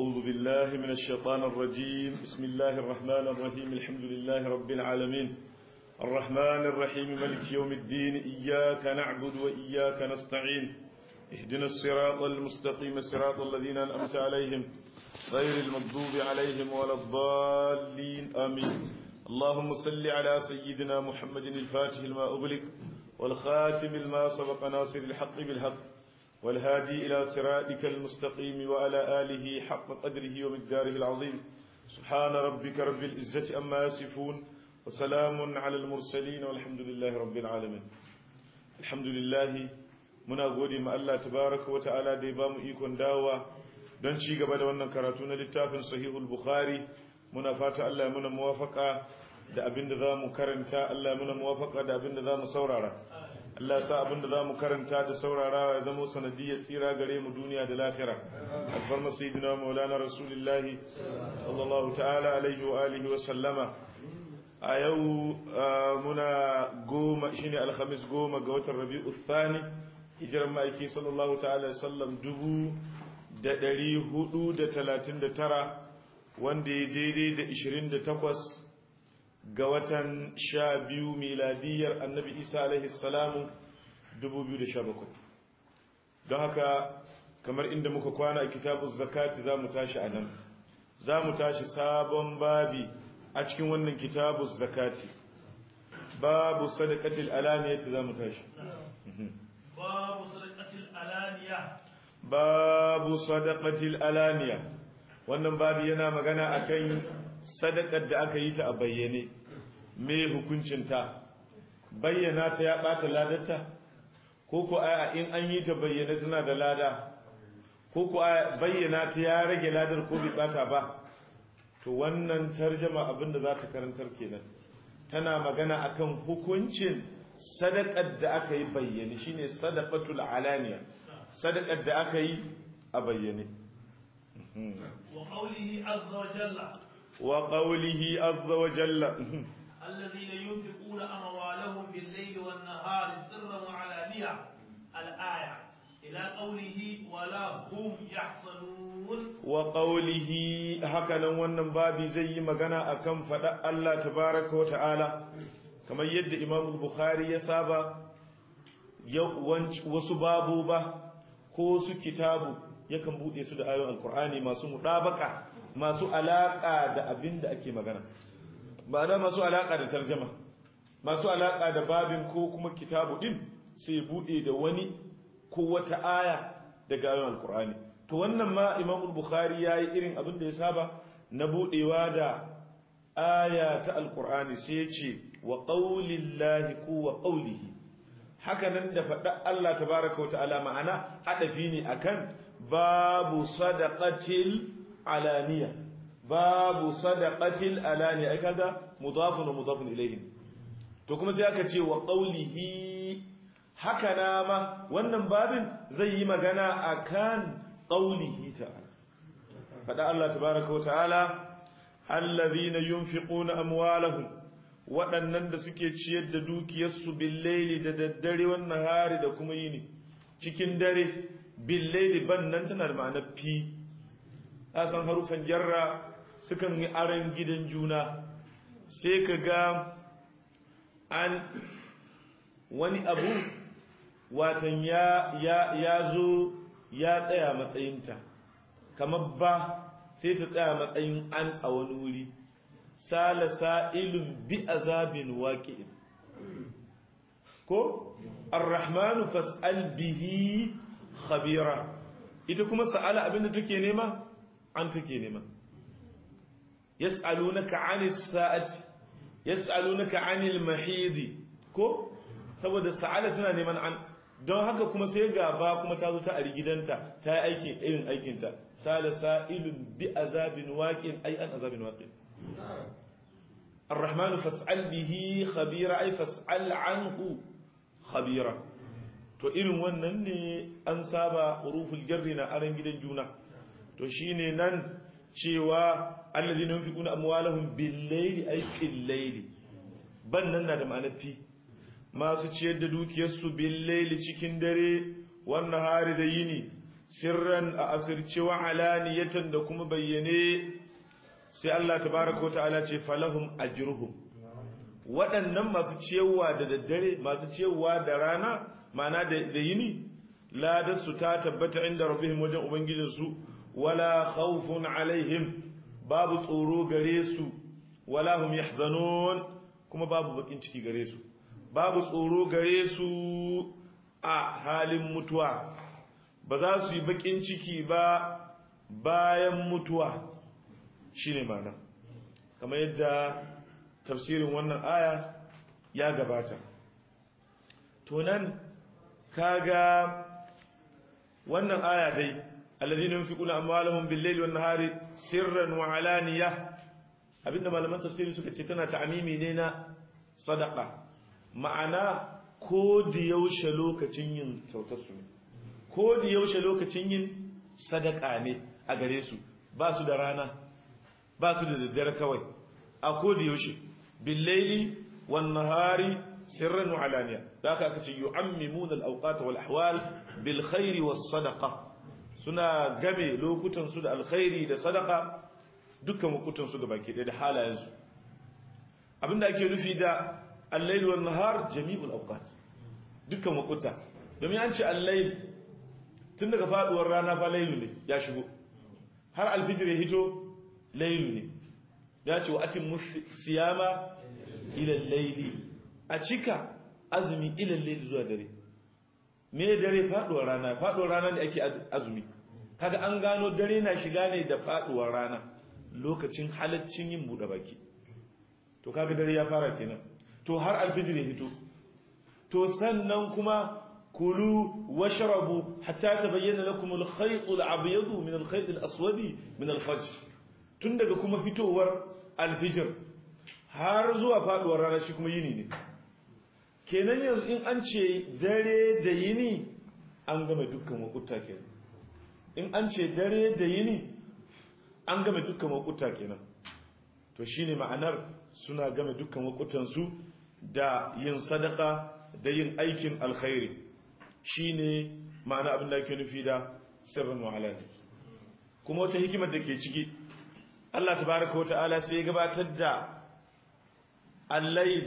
أعوذ بالله من الشيطان الرجيم بسم الله الرحمن الرحيم الحمد لله رب العالمين الرحمن الرحيم ملك يوم الدين إياك نعبد وإياك نستعين اهدنا الصراط المستقيم صراط الذين أنأمت عليهم غير المغضوب عليهم ولا الضالين آمين اللهم صل على سيدنا محمد الفاتح لما أغلق والخاتم لما سبق ناصر الحق بالحق والهادي إلى صراطك المستقيم وعلى آله حق قدره ومقداره العظيم سبحان ربك رب العزة أما يصفون وسلام على المرسلين والحمد لله رب العالمين الحمد لله muna gode ma Allah tabaraka wa ta'ala da ya bamu ikon dawowa don ci gaba da wannan karatu na littafin sahihul bukhari muna fata Allah ya muna muwafaka da abin da zamu karanta Allah ya muna muwafaka da abin da zamu saurara Allah ya sa abin da zamu karanta da saurarawa ya zama sanadiyyar tsira gare mu duniya da lahira alfarma sayyidina maulana rasulullahi sallallahu ta'ala alaihi wa alihi wa sallama a yau muna goma shine alhamis goma ga watan rabi'u thani hijirar ma'aiki sallallahu ta'ala sallam dubu da ɗari hudu da talatin da tara wanda ya daidai da ishirin da takwas ga watan sha biyu miladiyar annabi isa alaihi salamu dubu biyu da sha bakwai don haka kamar inda muka kwana a kitabun zakati za mu tashi a nan za mu tashi sabon babi a cikin wannan kitabun zakati babu sadakatil alaniyati za mu tashi باب صدقة الألانية babu sadaqatil alaniya wannan babu yana magana akan sadakar da aka yi ta a bayyane me hukuncin ta bayyana ta ya bata ladarta ko ko a in an yi ta bayyane tana da lada ko ko a bayyana ta ya rage ladar ko bai bata ba to wannan tarjama abinda za ta karantar kenan tana magana akan hukuncin sadakar da aka yi bayyane shine sadaqatul alaniya sadakar da aka yi a bayyane wa qawlihi azza wa jalla wa qawlihi azza wa jalla alladhina yunfiquna amwalahum bil-layli wan-nahari sirran wa 'alaniya al-aya ila qawlihi wa la hum yahzanun wa qawlihi hakanan wannan babi zai yi magana akan fada Allah tabaaraka wa ta'ala kamar yadda Imam Bukhari ya saba wasu babu ba ko su kitabu yakan bude su da ayoyin alkur'ani masu mudabaka masu alaka da abin da ake magana ma'ana masu alaka da tarjama masu alaka da babin ko kuma kitabu din sai bude da wani ko wata aya daga ayoyin alkur'ani to wannan ma imam bukhari yayi irin abin da ya saba na budewa da aya ta alkur'ani sai ya ce wa qaulillahi ku wa qaulihi haka nan da faɗa Allah tabaraka wata'ala ma'ana adafi ne akan babu sadaqatil alaniya babu sadaqatil alaniya ai kaga mudafun wa mudafun ilayhi to kuma sai aka ce wa qawlihi haka na ma wannan babin zai yi magana akan qawlihi ta'ala faɗa Allah tabaraka wata'ala allazina yunfiquna amwalahum waɗannan da suke ciyar da dukiyarsu billaili da daddare wannan hari da kuma yini cikin dare billaili ban nan tana da ma'anar fi a san harufan jarra sukan yi aron gidan juna sai ka ga an wani abu watan ya ya ya zo ya tsaya matsayinta kamar ba sai ta tsaya matsayin an a wani wuri sala sa'ilun bi azabin waqi'in ko ar-rahman fas'al bihi khabira ita kuma sa'ala abinda take nema an take nema yas'alunaka 'anis sa'ati yas'alunaka 'anil mahid ko saboda sa'ala tana neman an don haka kuma sai gaba kuma ta zo ta ari gidanta ta yi aikin irin aikinta sala sa'ilun bi azabin waqin ay an azabin waqin الرحمن فاسأل به خبيرا أي فاسأل عنه خبيرا to irin wannan ne an saba uruful jarri na aran gidan juna to shine nan cewa allazina yunfiquna amwalahum bil layli ay fil layli ban nan na da ma'anar fi masu ciyar da dukiyarsu bil layli cikin dare wannan hari da yini sirran a asirce wa alaniyatan da kuma bayyane sai Allah tabaraka wata'ala ce falahum ajruhum waɗannan masu ciyawa da daddare masu ciyawa da rana ma'ana da yini ladarsu ta tabbata inda rabbihim wajen ubangijinsu wala khawfun alaihim babu tsoro gare su wala hum yahzanun kuma babu bakin ciki gare su babu tsoro gare su a halin mutuwa ba za su yi bakin ciki ba bayan mutuwa shine mana kamar yadda tafsirin wannan aya ya gabata to nan kaga wannan aya dai alladhina yunfiquna amwalahum bil-layli wan-nahari sirran wa alaniya abinda malaman tafsiri suka ce tana ta'amimi ne na sadaqa ma'ana ko da yaushe lokacin yin kyautar su ne ko da yaushe lokacin yin sadaka ne a gare su ba su da rana ba su da daddare kawai a ko da yaushe bil-layli wan-nahari sirran wa alaniya da aka aka ce yu'ammimuna al-awqat wal ahwal bil khairi was sadaqa suna game lokutan su da alkhairi da sadaqa dukkan lokutan su gabaki da halayen su abinda ake nufi da al-layl wan nahar jami'ul awqat dukkan lokuta domin an ce al-layl tun daga faduwar rana fa laylu ne ya shigo har alfijir ya hito laylu ne ya ce wa atim siyama ila al-layli a cika azumi ilalle zuwa dare me dare faduwar rana faduwar rana ne ake azumi kaga an gano dare na shiga ne da faduwar rana lokacin halaccin yin bude baki to kaga dare ya fara kenan to har alfijir ya fito to sannan kuma kulu washrabu hatta tabayyana lakum al-khayt al-abyad min al-khayt al-aswad min al-fajr tun daga kuma fitowar alfijir har zuwa faduwar rana shi kuma yini ne kenan yanzu in an ce dare da yini an gama dukkan wakuta kenan in an ce dare da yini an gama dukkan wakuta kenan to shine ma'anar suna gama dukkan wakutansu da yin sadaka da yin aikin alkhairi shine ma'ana abin da ake nufi da sirrin wa kuma wata hikimar da ke ciki Allah tabaraka wa ta'ala sai ya gabatar da al-layl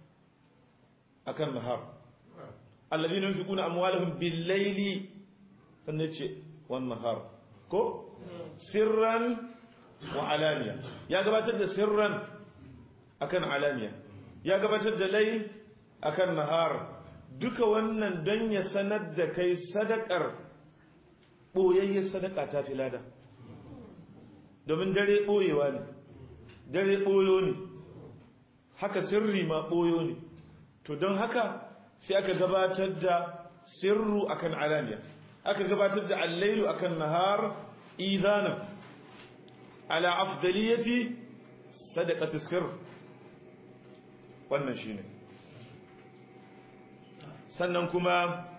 akan nahar alladhina yunfiquna amwalahum bil-layli sannan ce wan nahar ko sirran wa alaniya ya gabatar da sirran akan alaniya ya gabatar da layl akan nahar duka wannan don ya sanar da kai sadakar boyayyen sadaka ta filada domin dare boyewa ne dare boyo ne haka sirri ma boyo ne to don haka sai aka gabatar da sirru akan alaniya aka gabatar da allailu akan nahar idanan ala afdaliyati sadaqati sirr wannan shine sannan kuma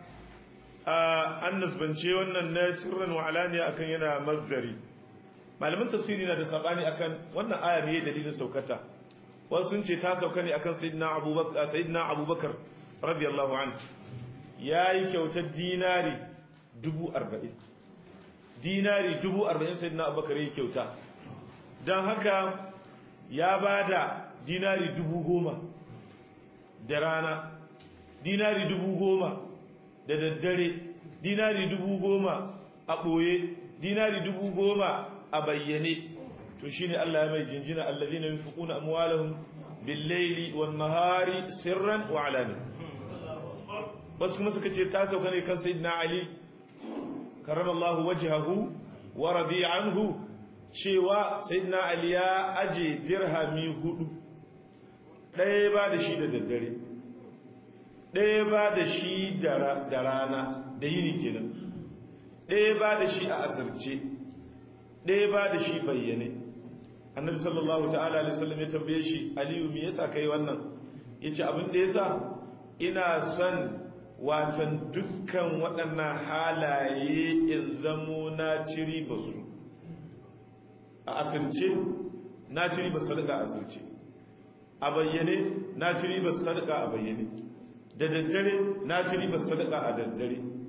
an nasbance wannan na sirran wa alaniya akan yana masdari malaman tafsiri na da sabani akan wannan aya ne dalilin saukata wasu sun ce ta sauka ne akan sayyidina abubakar sayyidina abubakar radiyallahu anhu yayi kyautar dinari 40 dinari 40 sayyidina abubakar yayi kyauta dan haka ya bada dinari 10,000 da rana dinari 10,000 da daddare dinari 10,000 a boye dinari 10,000 a bayyane to shine Allah ya mai jinjina allazina yunfiquna amwalahum bil-layli wan-nahari sirran wa alani wasu kuma suka ce ta sauka ne kan sayyidina ali karramallahu wajhahu wa radi anhu cewa sayyidina ali ya aje dirhami hudu ɗaya ba da shi da daddare ɗaya ba da shi da rana da yini kenan ɗaya ba da shi a asirce ɗaya ba da shi bayyane annabi sallallahu ta'ala alaihi wasallam ya tambaye shi aliyu me yasa kai wannan yace abin da yasa ina son watan dukkan waɗannan halaye in zamo na ciri basu a asirce na ciri ba sadaka a asirce a bayyane na ciri ba sadaka a bayyane da daddare na ciri ba sadaka a daddare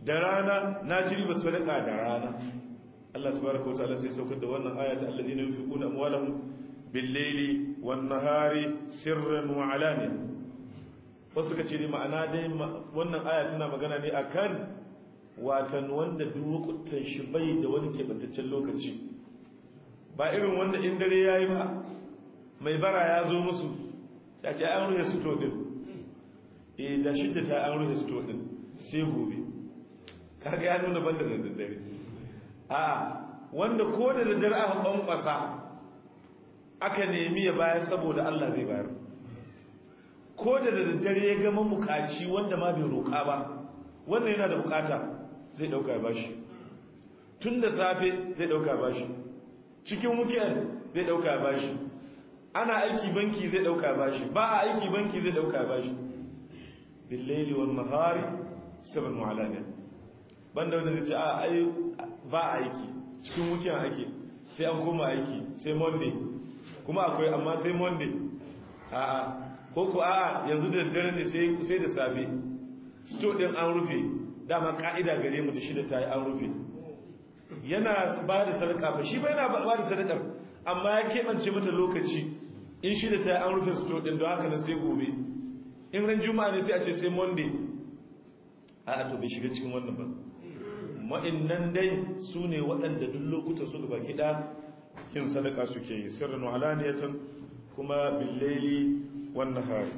da rana na ci riba sadaka da rana Allah tabaraka wa ta'ala sai saukar da wannan aya ta alladhina yunfiquna amwalahum bil-layli wan-nahari sirran wa alaniya wasu ka ce ne ma'ana dai wannan aya tana magana ne akan watan wanda duwukutan shi bai da wani keɓantaccen lokaci ba irin wanda in dare ya yi ba mai bara ya zo musu ta ce an rufe su din e da shidda ta an rufe su din sai gobe kaga ya nuna banda da daddare a wanda ko da daddare aka kwankwasa aka nemi ya bayar saboda Allah zai bayar ko da daddare ya gama bukaci wanda ma bai roƙa ba wannan yana da bukata zai dauka ya bashi tun da safe zai dauka ya bashi cikin weekend zai dauka ya bashi ana aiki banki zai dauka ya bashi ba a aiki banki zai dauka ya bashi billaili wan nahari sirran wa alaniya banda wanda zai ce a ai ba aiki cikin weekend ake sai an koma aiki sai monday kuma akwai amma sai monday a'a ko ko a'a yanzu da dare ne sai sai da safe sto din an rufe dama ka'ida gare mu da shi da tayi an rufe yana ba da sadaka ba shi ba yana ba da sadakar amma ya keɓance mata lokaci in shi da tayi an rufe sto din don haka nan sai gobe in ran juma'a ne sai a ce sai monday a'a to bai shiga cikin wannan ba ma'innan dai su ne waɗanda duk lokuta su gaba kiɗa kin sadaka suke yi sirrin wahalaniyatan kuma billaili wan nahari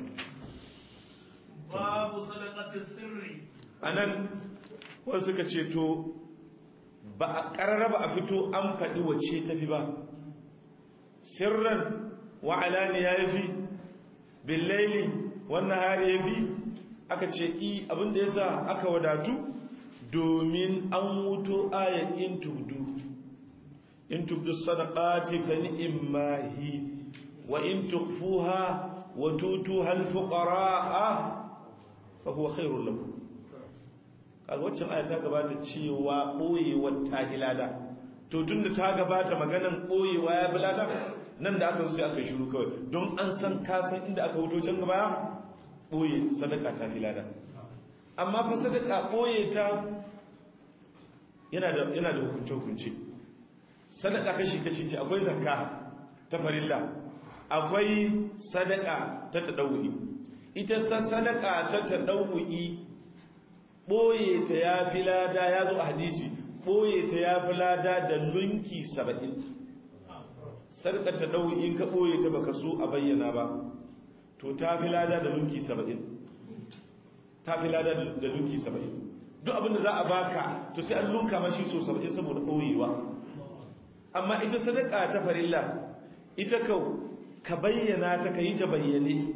babu sadaqati sirri anan wasu suka ce to ba a karara ba a fito an faɗi wacce tafi ba sirran wa alaniya yafi billaili wan nahari yafi aka ce i abinda yasa aka wadatu domin an wuto ayat in tubdu in tubdu sadaqati fa ni'ma hi wa in tukhfuha wa tutuha al-fuqara'a fa huwa khairul lakum kaga waccan aya ta gabata cewa boyewar ta hilada to tunda ta gabata maganan boyewa ya bilada nan da aka sai aka shiru kawai don an san ka san inda aka wuto can gaba boye sadaka ta hilada amma fa sadaka boye ta yana da yana da hukunce hukunce sadaka kashi kashi ce akwai zakka ta farilla akwai sadaka ta tadawuyi ita sadaka ta tadawuyi boye ta yafi lada ya zo a hadisi boye ta yafi lada da lunki 70 sadaka ta tadawuyi in ka boye ta baka so a bayyana ba to ta fi lada da lunki 70 ta fi lada da lunki 70 duk abin da za a baka to sai an lunka mashi so 70 saboda boyewa amma ita sadaka ta farilla ita kau ka bayyana ta ka yi ta bayyane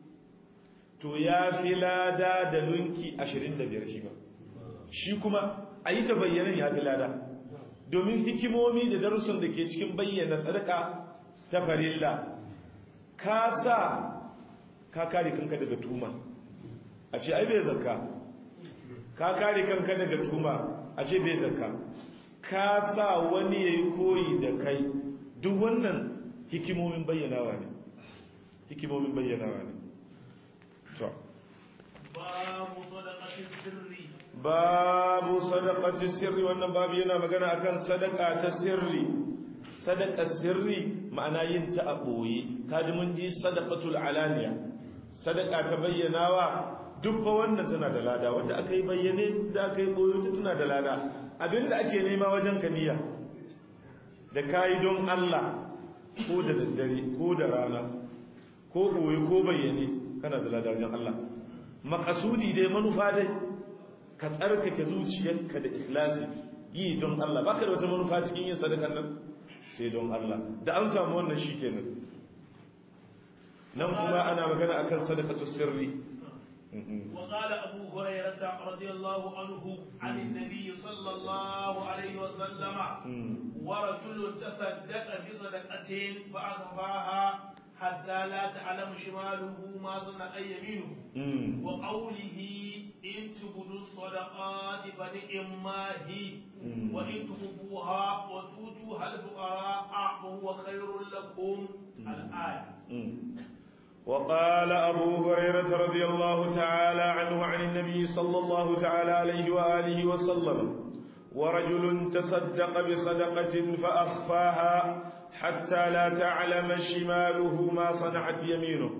to ya fi lada da lunki 25 shi ba shi kuma a yi ta bayyane ya fi lada domin hikimomi da darussan da ke cikin bayyana sadaka ta farilla ka sa ka kare kanka daga tuma a ce ai bai zakka ka kare kanka daga tuma a ce bai zakka ka sa wani ya yi koyi da kai duk wannan hikimomin bayyanawa ne hikimomin bayyanawa ne to babu sadaqati sirri babu sadaqati sirri wannan babu yana magana akan sadaka ta sirri sadaka sirri ma'ana yin ta a boye kaji mun ji sadaqatul alaniya sadaka ta bayyanawa duk fa wannan tana da lada wanda aka yi bayyane da aka yi boye ta tana da lada abinda ake nema wajen kaniya da kayi don Allah ko da daddare ko da rana ko boye ko bayyane kana da lada wajen Allah makasudi dai manufa dai ka tsarkake zuciyarka da ikhlasi yi don Allah baka da wata manufa cikin yin sadakan nan sai don Allah da an samu wannan shikenan nan kuma ana magana akan sadaqatu sirri وقال أبو هريرة رضي الله عنه عن النبي صلى الله عليه وسلم ورجل تصدق بصدقة فأخفاها حتى لا تعلم شماله ما صنع يمينه وقوله إن تبدوا الصدقات فنعما هي وإن تخفوها وتؤتوها الفقراء فهو خير لكم الآية وقال أبو هريرة رضي الله تعالى عنه عن النبي صلى الله تعالى عليه وآله وسلم ورجل تصدق بصدقة فأخفاها حتى لا تعلم شماله ما صنعت يمينه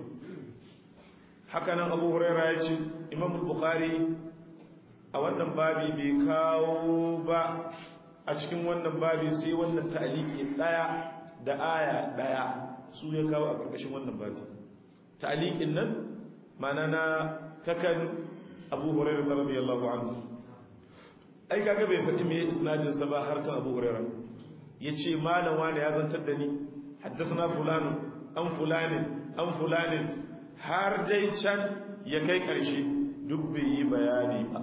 حكنا أبو هريرة يجي إمام البخاري أولا بابي بكاو با أشكم وانا بابي سي وانا تأليكي دايا da aya daya su ya kawo a ƙarƙashin wannan babi ta'liqin nan mana na takan Abu Hurairah radiyallahu anhu ai kaga bai faɗi me isnadin sa ba har kan Abu Hurairah yace malam wani ya zantar da ni haddathana fulan an fulanin an fulanin har dai can ya kai ƙarshe duk bai yi bayani ba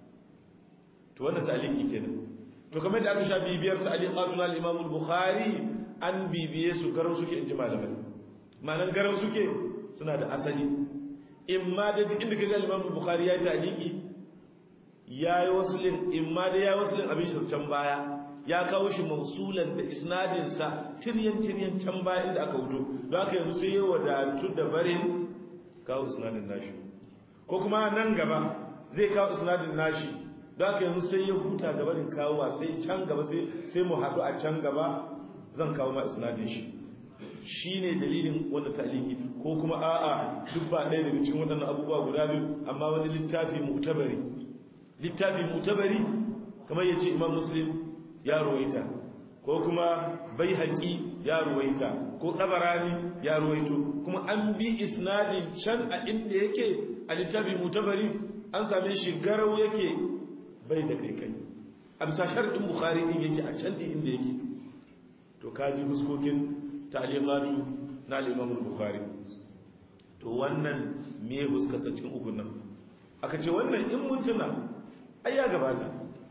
to wannan ta'liqi kenan to kamar da aka sha bibiyar ta'liqatun al-Imam al-Bukhari an bibiye su garau suke in ji malamai ma'anar garau suke suna da asali in ma da duk inda kaga Imam Bukhari ya taliki ya yi wasulin in ma da ya yi wasulin abin shi can baya ya kawo shi mausulan da isnadin sa tiryan tiryan can baya inda aka wuto don haka yanzu sai ya wadatu da barin kawo isnadin nashi ko kuma nan gaba zai kawo isnadin nashi don haka yanzu sai ya huta da barin kawowa sai can gaba sai mu haɗu a can gaba zan kawo ma isnadin shi shine dalilin wanda ta'liki ko kuma a'a duk ba ɗaya daga cikin waɗannan abubuwa guda biyu amma wani littafi mu'tabari littafi mu'tabari kamar yace Imam Muslim ya ruwaita ko kuma Baihaqi ya ruwaita ko Tabarani ya ruwaito kuma an bi isnadin can a inda yake a littafi mu'tabari an same shi garau yake bai da kai kai a bisa sharɗin Bukhari din yake a can din inda yake to kaji fuskokin ta'liqatu na al-Imam al-Bukhari to wannan me huskasa cikin ukun nan aka ce wannan in mun tuna ai ya gabata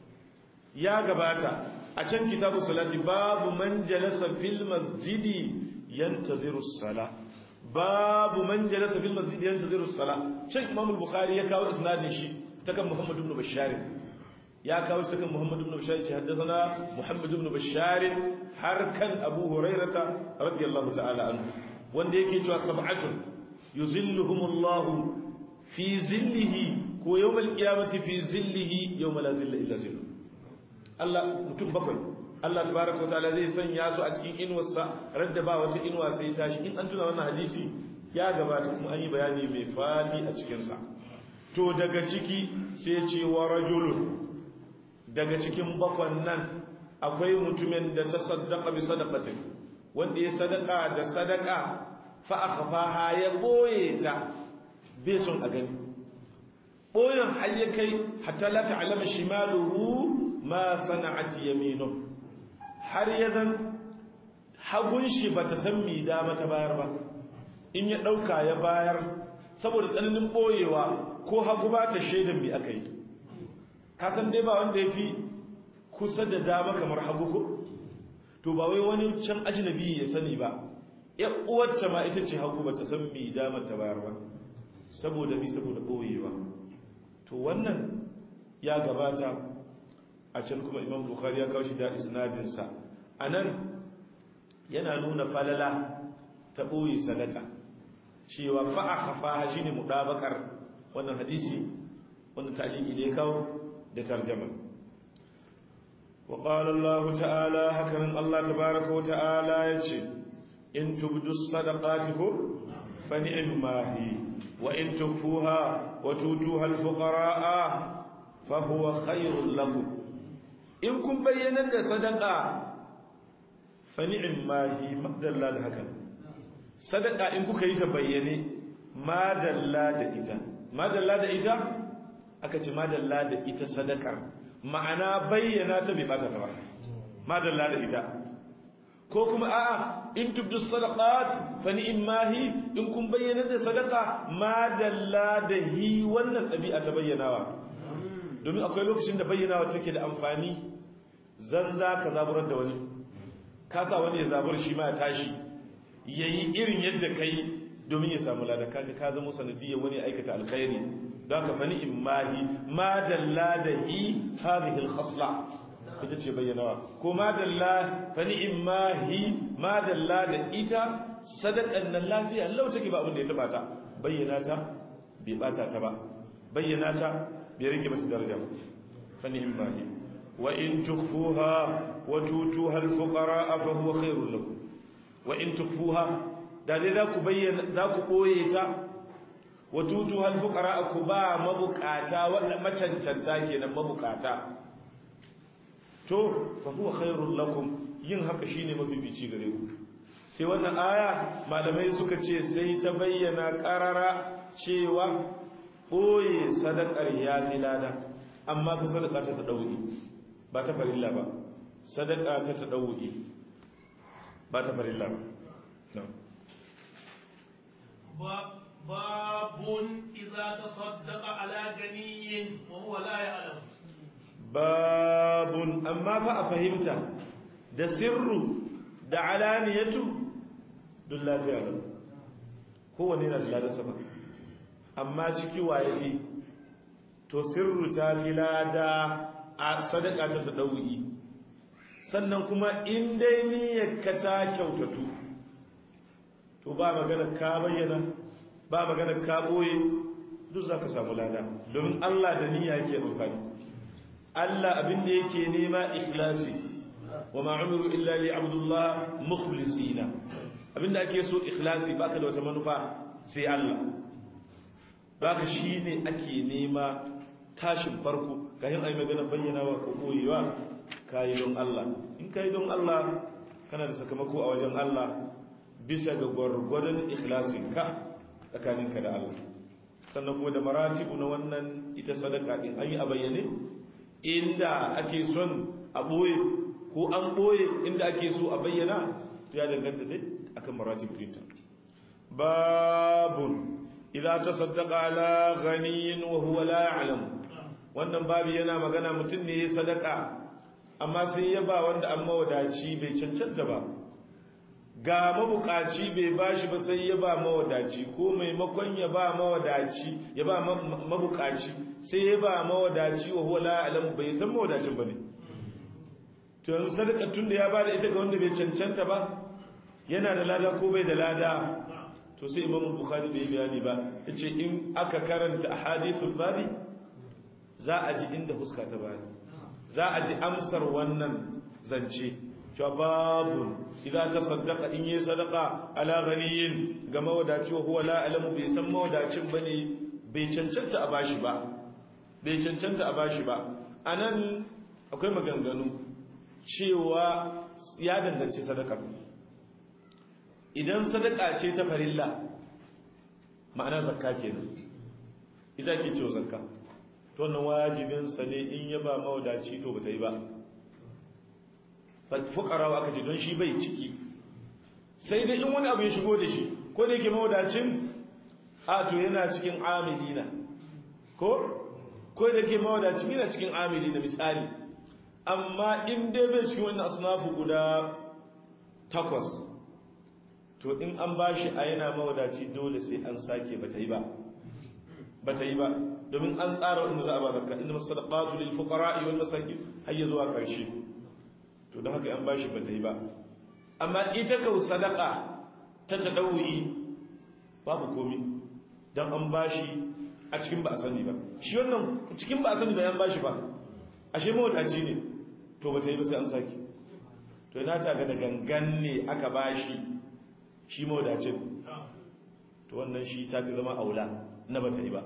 ya gabata a can kitabu salati babu man jalasa fil masjidi yantaziru as-sala babu man jalasa fil masjidi yantaziru as-sala can Imam al-Bukhari ya kawo isnadin shi ta kan Muhammad ibn Bashar ya kawo shi kan Muhammad ibn Bashar ce haddathana Muhammad ibn Bashar har kan Abu Hurairah radiyallahu ta'ala anhu wanda yake cewa sab'atun yuzilluhumullahu fi zillihi ko yawmal qiyamati fi zillihi yawma la zilla illa zilluh Allah mutum bakwai Allah tabaraka ta'ala zai sanya su a cikin inuwarsa radda ba wata inuwa sai tashi in an tuna wannan hadisi ya gabata kuma an yi bayani mai fadi a cikin sa to daga ciki sai ce wa rajulun daga cikin bakwan nan akwai mutumin da ta saddaka bi sadaqatin wanda ya sadaka da sadaka fa akhfaha ya boye ta bai son a gani boyen har ya kai hatta la ta'lama shimaluhu ma sana'at yaminu har ya zan hagun shi bata san mi dama ta bayar ba in ya dauka ya bayar saboda tsananin boyewa ko hagu ba ta shaidan mi aka yi ka san dai ba wanda ya fi kusa da dama kamar hagu ko to ba wai wani can ajnabi ya sani ba ya uwarta ma ita ce hagu ba ta san mi dama ta bayar ba saboda mi saboda boyewa to wannan ya gabata a can kuma imam bukhari ya kawo shi da isnadinsa a nan yana nuna falala ta ɓoye sadaka cewa fa'a hafa shi ne muɗabakar wannan hadisi wannan taliki da ya kawo da tarjama wa qala Allah ta'ala hakan Allah tabaaraka wa ta'ala yace in tubdu sadaqati fa ni'ma hi wa in tufuha wa tutuha al-fuqara fa huwa khayrun lakum in kun bayyana da sadaka fa ni'ma hi madalla da hakan sadaka in kuka yi ta bayyane madalla da ita madalla da ita aka ce madalla da ita sadakar ma'ana bayyana ta bai bata ta ba madalla da ita ko kuma a'a in tubdu sadaqat fa ni'mahi in kun bayyana da sadaka madalla da hi wannan dabi'a ta bayyanawa domin akwai lokacin da bayyanawa take da amfani zanza ka zaburar da wani kasa wani ya zabur shi ma ya tashi yayi irin yadda kai domin ya samu lada kaga ka zama sanadiyar wani aikata alkhairi don ka fani imahi ma dalla da hi hadhihi alkhasla ita ce bayyanawa ko ma dalla fani imahi ma dalla da ita sadakan nan lafiya lau take ba abin da ya taba ta bayyana ta bai bata ta ba bayyana ta bai rage mata daraja ba fa ni'ma hi wa in tukhfuha wa tutuha al-fuqara fa huwa khairul lakum wa in tukhfuha da dai za ku bayyana za ku boye ta wa tutuha al-fuqara ku ba mabukata wanda macancanta kenan mabukata to fa huwa khairul lakum yin haka shine mafifici gare ku sai wannan aya malamai suka ce sai ta bayyana karara cewa boye sadakar ya lada amma ta sadaka ta tadawi ba ta farilla ba sadaka ta tadawi ba ta farilla ba باب إذا تصدق على غني وهو لا يعلم babun amma fa a fahimta da sirru da alaniyatu duk lafiya ne kowane na da ladarsa ba amma ciki waye to sirru ta fi lada a sadaka ta ta ɗau'i sannan kuma in dai niyyarka ta kyautatu to ba magana ka bayyana ba magana ka ɓoye duk za ka samu lada domin allah da niyya ke amfani Allah abin da yake nema ikhlasi wa ma umiru illa li abdullah mukhlisina abinda ake so ikhlasi baka da wata manufa sai Allah baka shine ake nema tashin farko kayan ai magana bayyana wa ko koyewa kai don Allah in kai don Allah kana da sakamako a wajen Allah bisa ga gwargwadon ikhlasin ka tsakaninka da Allah sannan kuma da maratibu na wannan ita sadaka din an yi a bayyane inda ake son a ɓoye ko an ɓoye inda ake so a bayyana ya danganta dai akan maratib ɗinta babun idan ta saddaka ala ganiyin wa huwa la ya'lam wannan babu yana magana mutum ne ya sadaka amma sai ya ba wanda an mawadaci bai cancanta ba ga mabukaci bai bashi ba sai ya ba mawadaci ko maimakon ya ba mawadaci ya ba mabukaci sai ya ba mawadaci wa huwa la alam bai san mawadacin bane to yanzu sadaka tun da ya ba da ita ga wanda bai cancanta ba yana da lada ko bai da lada to sai imamu bukhari bai bayani ba yace in aka karanta ahadithul babi za a ji inda fuska ta bani za a ji amsar wannan zance cewa babu idan ta saddaka in yi sadaka ala ganiyin ga mawadaci wa huwa la alamu bai san mawadacin bane bai cancanta a bashi ba bai cancanta a bashi ba anan akwai maganganu cewa ya danganci sadaka idan sadaka ce ta farilla ma'ana zakka kenan ita ke cewa zakka to wannan wajibin sa ne in ya ba mawadaci to bata yi ba fuqara aka ce don shi bai ciki sai dai in wani abu ya shigo da shi ko da yake mawadacin a to yana cikin amilina ko ko da yake mawadacin yana cikin amilina misali amma in dai bai cikin wannan asnafu guda takwas to in an bashi a yana mawadaci dole sai an sake bata yi ba bata yi ba domin an tsara wanda za a ba zakka inna masadaqatu lil fuqara wal masakin hayya zuwa karshe to don haka an bashi bata yi ba amma ita kau sadaka ta tadawuyi babu komi dan an bashi a cikin ba a sani ba shi wannan cikin ba a sani ba yan bashi ba ashe mawadaci ne to bata yi ba sai an sake to ina ta ga da gangan ne aka bashi shi mawadacin to wannan shi ta fi zama aula na bata yi ba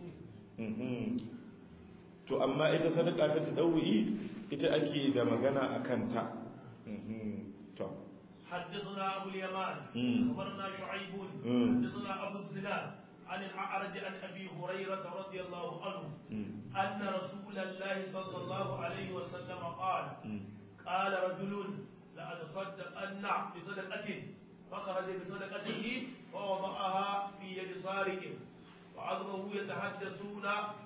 to amma ita sadaka ta tadawuyi ita ake da magana a kanta to حدثنا أبو اليمان أخبرنا شعيب حدثنا أبو الزناد عن الأعرج عن أبي هريرة رضي الله عنه أن رسول الله صلى الله عليه وسلم قال قال رجل لأتصدقن بصدقة فخرج بصدقته ووضعها في يد سارق وعظمه يتحدثون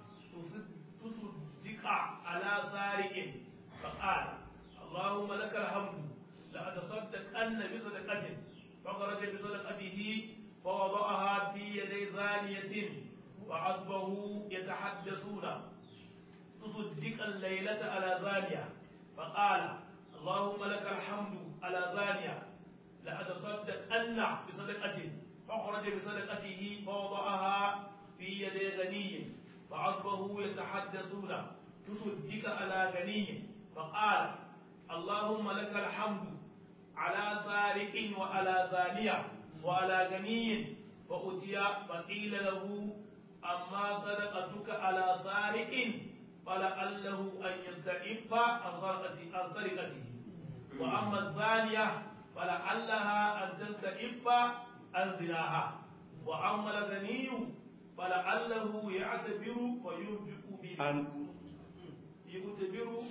تصدق على سارق فقال اللهم لك الحمد لأتصدقن بصدقة فخرج بصدقته فوضعها في يدي زانية وعصبه يتحدثون تصدق الليلة على زانية فقال اللهم لك الحمد على زانية لأتصدقن يتصدقن بصدقته فخرج بصدقته فوضعها في يدي غني فأصبحوا يتحدثون تصدق على غني فقال اللهم لك الحمد على سارق وعلى زانية وعلى غني فأتي فقيل له أما صدقتك على سارق فلعله أن يستعف عن سرقته وأما الزانية فلعلها أن تستعف عن زناها وأما الغني فلعله يعتبر وينفق به أن يعتبر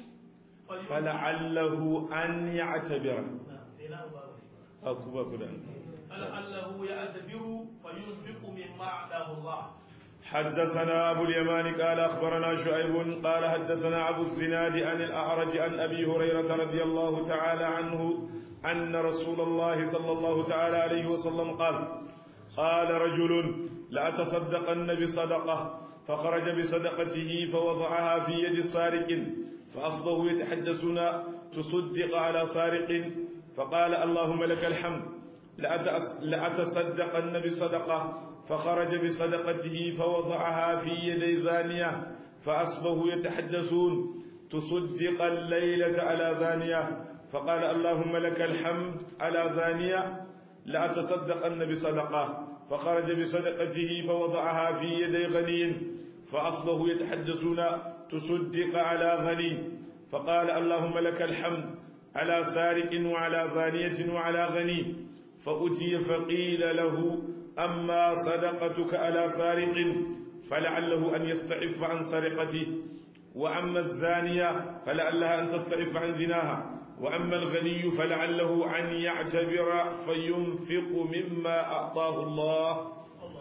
فلعله أن يعتبر أكو كده فلعله يعتبر فينفق مما أعطاه الله حدثنا أبو اليمان قال أخبرنا شعيب قال حدثنا أبو الزناد عن الأعرج عن أبي هريرة رضي الله تعالى عنه أن رسول الله صلى الله تعالى عليه وسلم قال قال رجل لأتصدقن بصدقة فخرج بصدقته فوضعها في يد سارق فأصبحوا يتحدثون تصدق على سارق فقال اللهم لك الحمد لأتصدقن بصدقة فخرج بصدقته فوضعها في يدي زانية فأصبحوا يتحدثون تصدق الليلة على زانية فقال اللهم لك الحمد على زانية لأتصدقن بصدقة فخرج بصدقته فوضعها في يدي غني فأصبحوا يتحدثون تصدق على غني فقال اللهم لك الحمد على سارق وعلى زانية وعلى غني فأتي فقيل له أما صدقتك على سارق فلعله أن يستعف عن سرقته وأما الزانية فلعلها أن تستعف عن زناها وأما الغني فلعله أن يعتبر فينفق مما أعطاه الله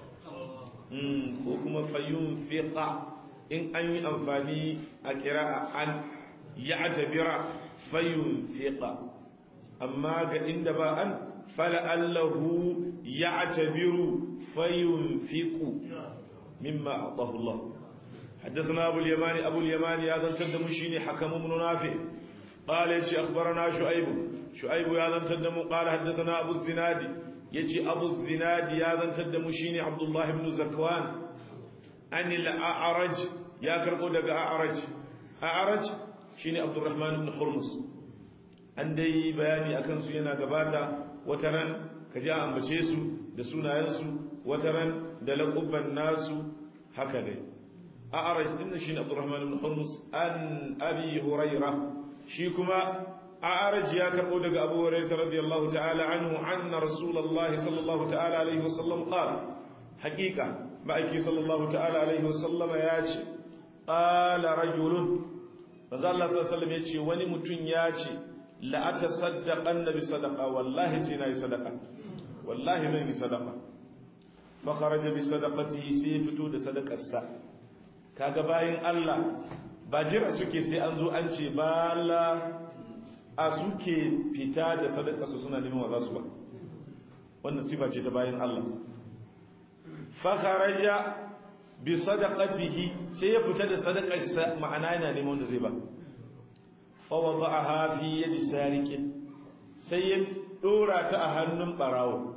وكما فينفق إن أن أنفاني أكراء أن يعتبر فينفق أما عند أن فلعله يعتبر فينفق مما أعطاه الله حدثنا أبو اليمان أبو اليمان هذا تدم شيني حكم بن نافع قال يجي أخبرنا شعيب شعيب هذا تدم قال حدثنا أبو الزناد يجي أبو الزناد هذا تدم شيني عبد الله بن زكوان أن الأعرج يا كرقو دق أعرج أعرج شيني عبد الرحمن بن حرمس an dai bayani akan su yana gabata wataran ka ji ambace su da sunayensu wataran da laƙubban nasu haka dai a'araj din shi ne Abdurrahman ibn Hurmus an Abi Hurairah shi kuma a'araj ya karbo daga Abu Hurairah radiyallahu ta'ala anhu anna Rasulullahi sallallahu ta'ala alaihi wasallam qala haqiqa ma'aiki sallallahu ta'ala alaihi wasallam ya ce qala rajulun manzo Allah sallallahu alaihi wasallam ya ce wani mutum ya ce la atasaddaqanna bi sadaqa wallahi sai nayi sadaqa wallahi zan yi sadaqa fa kharaja bi sadaqatihi sai fito da sadaqarsa kaga bayin Allah ba jira suke sai an zo an ce bala a suke fita da sadakarsu suna neman wa za su ba wannan sifa ce ta bayin Allah fa kharaja bi sadaqatihi sai ya fita da sadakarsa ma'ana yana neman wanda zai ba فوضعها في يد سارق sai ya dora ta a hannun barawo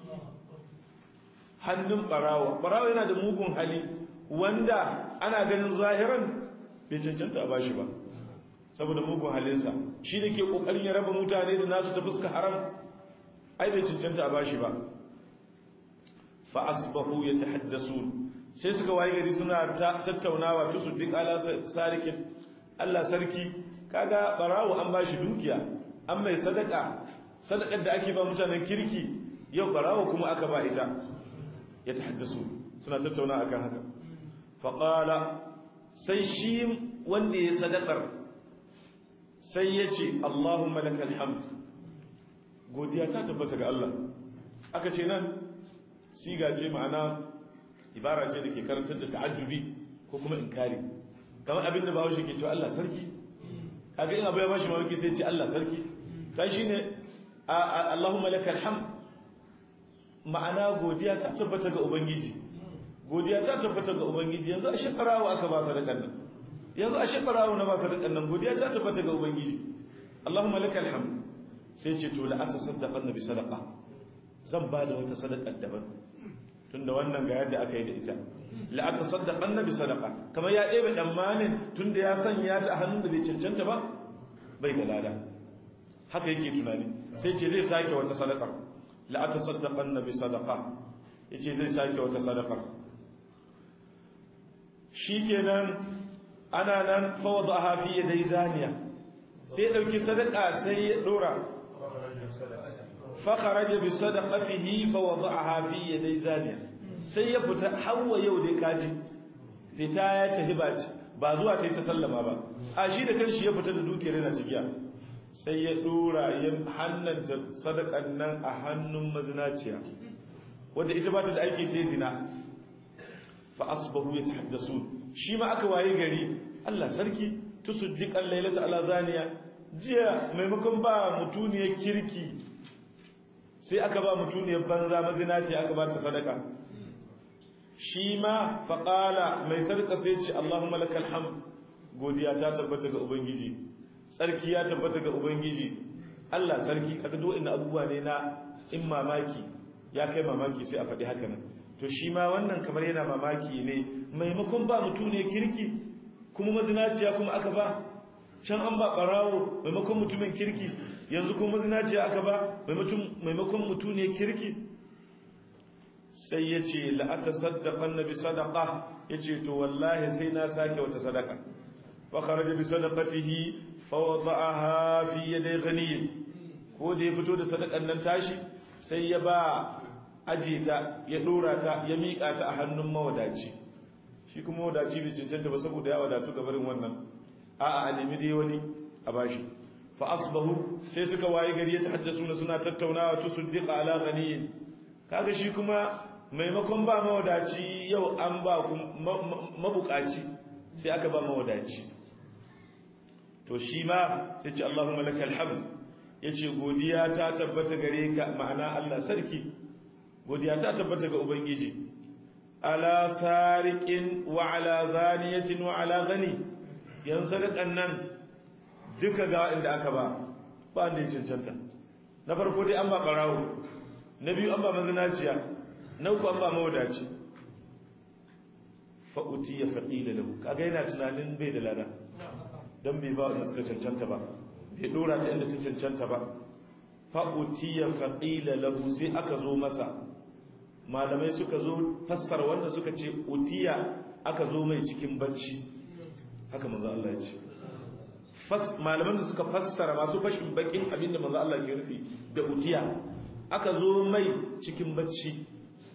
hannun barawo barawo yana da mugun hali wanda ana ganin zahiran bai cancanta a bashi ba saboda mugun halinsa shi da ke kokarin ya raba mutane da nasu ta fuska haram ai bai cancanta a bashi ba fa asbahu yatahaddasun sai suka waye gari suna tattaunawa tusu duk ala sarikin Allah sarki kaga barawo an bashi dukiya an mai sadaka sadakar da ake ba mutanen kirki yau barawo kuma aka ba ita ya tahaddasu suna tattauna akan haka faqala sai shi wanda ya sadakar sai ya ce Allahumma lakal hamd godiya ta tabbata ga Allah aka ce nan siga ce ma'ana ibara ce da ke karantar da ta'ajjubi ko kuma inkari kamar abinda bawo shi ke cewa Allah sarki kaga in abu ya bashi mamaki sai ce Allah sarki kai shine Allahumma lakal hamd ma'ana godiya ta tabbata ga ubangiji godiya ta tabbata ga ubangiji yanzu a shekarawa aka ba sadakan nan yanzu a shekarawa na ba sadakan nan godiya ta tabbata ga ubangiji Allahumma lakal hamd sai ce to la atasaddaqan bi sadaqa zan ba da wata sadaka daban tunda wannan ga yadda aka yi da ita la aka saddaqa annabi sadaqa kamar ya ɗebe tsammanin tunda ya sanya ta a hannun da bai cancanta ba bai da lada haka yake tunani sai ce zai sake wata sadaka la aka saddaqa annabi sadaqa yace zai sake wata sadaka shikenan ana nan fa wadaha fi yaday zaniya sai dauki sadaka sai ya dora fa kharaja bi sadaqatihi fa wada'aha fi yaday zaniya sai ya fita hawa yau dai kaji fita ya tafi ba ba zuwa ta yi ta sallama ba a shi da kanshi ya fita da dukiyar yana cikiya sai ya dora yin hannanta sadakan nan a hannun mazinaciya wanda ita ba ta da aiki sai zina fa asbahu yatahaddasun shi ma aka waye gari Allah sarki tusuddiqan laylata ala zaniya jiya maimakon ba mutuniyar kirki sai aka ba mutuniyar banza mazinaciya aka ba ta sadaka shi ma faƙala mai sarƙa sai ce Allahumma lakal hamd godiya ta tabbata ga ubangiji sarki ya tabbata ga ubangiji Allah sarki kaga duk inda abubuwa ne na in mamaki ya kai mamaki sai a faɗi haka nan to shi ma wannan kamar yana mamaki ne maimakon ba mutum ne kirki kuma mazinaciya kuma aka ba can an ba ɓarawo maimakon mutumin kirki yanzu kuma mazinaciya aka ba maimakon mutum ne kirki sai ya ce la'ata saddaƙan na bi sadaƙa ya ce to wallahi sai na sake wata sadaka fakaraja bi sadaƙatihi fawada'aha fi yadai ganiyin ko da ya fito da sadakan nan tashi sai ya ba aje ta ya dora ta ya miƙa ta a hannun mawadaci shi kuma mawadaci bai cancanta ba saboda ya wadatu ga barin wannan a'a a nemi dai wani a bashi fa asbahu sai suka waye gari ya tahaddasu suna tattaunawa to suddiqa ala ganiyin kaga shi kuma maimakon ba mawadaci yau an ba mabukaci sai aka ba mawadaci to shi ma sai ce Allahumma lakal hamd yace godiya ta tabbata gare ka ma'ana Allah sarki godiya ta tabbata ga ubangiji ala sariqin wa ala zaniyatin wa ala ghani yan sadakan nan duka ga inda aka ba ba wanda ya cancanta na farko dai an ba barawo na biyu an ba mazinaciya na uku an ba mawadaci fa'uti ya faƙila lahu kaga yana tunanin bai da lada don bai ba wanda suka cancanta ba bai ɗora ta inda ta cancanta ba fa'uti ya faƙila lahu sai aka zo masa malamai suka zo fassara wanda suka ce utiya aka zo mai cikin bacci haka manzo Allah ya ce malaman da suka fassara masu fashin bakin abin da manzo Allah ke nufi da utiya aka zo mai cikin bacci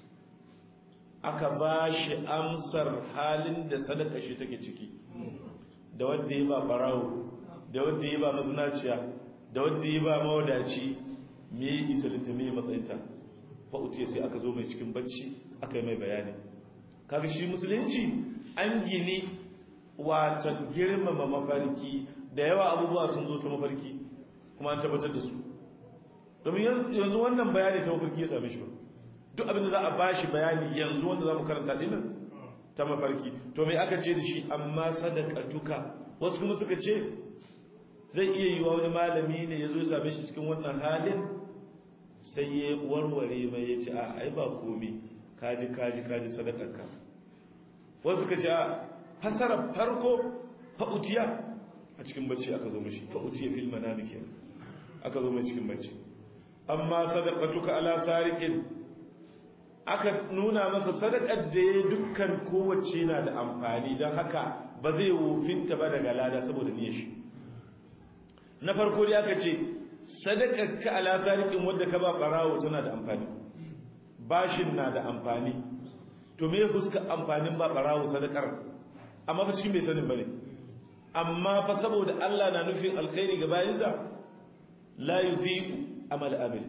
aka ba shi amsar halin da sadaka shi take ciki da wanda ya ba barawo da wanda ya ba mazinaciya da wanda ya ba mawadaci me ya isa da me matsayinta fa utiya sai aka zo mai cikin bacci aka yi mai bayani kaga shi musulunci an gini wata girmama mafarki da yawa abubuwa sun zo ta mafarki kuma an tabbatar da su domin yanzu wannan bayani ta mafarki ya same shi ba duk abin da za a bashi bayani yanzu wanda za mu karanta dinnan ta mafarki to mai aka ce da shi amma sadaqatuka wasu kuma suka ce zai iya yi wa wani malami ne ya zo ya same shi cikin wannan halin sai ya warware mai ya ce a ai ba komi kaji kaji kaji sadakarka wasu suka ce a fasara farko fa'utiya a cikin bacci aka zo mashi fa'utiya fil manami kenan aka zo mai cikin bacci amma sadaqatuka ala sariqin aka nuna masa sadakar da ya dukkan kowace na da amfani don haka ba zai wofinta ba daga lada saboda niyyar shi na farko dai aka ce sadakar ka ala sariqin wanda ka ba barawo tana da amfani bashin na da amfani to me fuska amfanin ba barawo sadakar amma fa cikin bai sanin bane amma fa saboda Allah na nufin alkhairi ga bayinsa la yudhi'u amal amil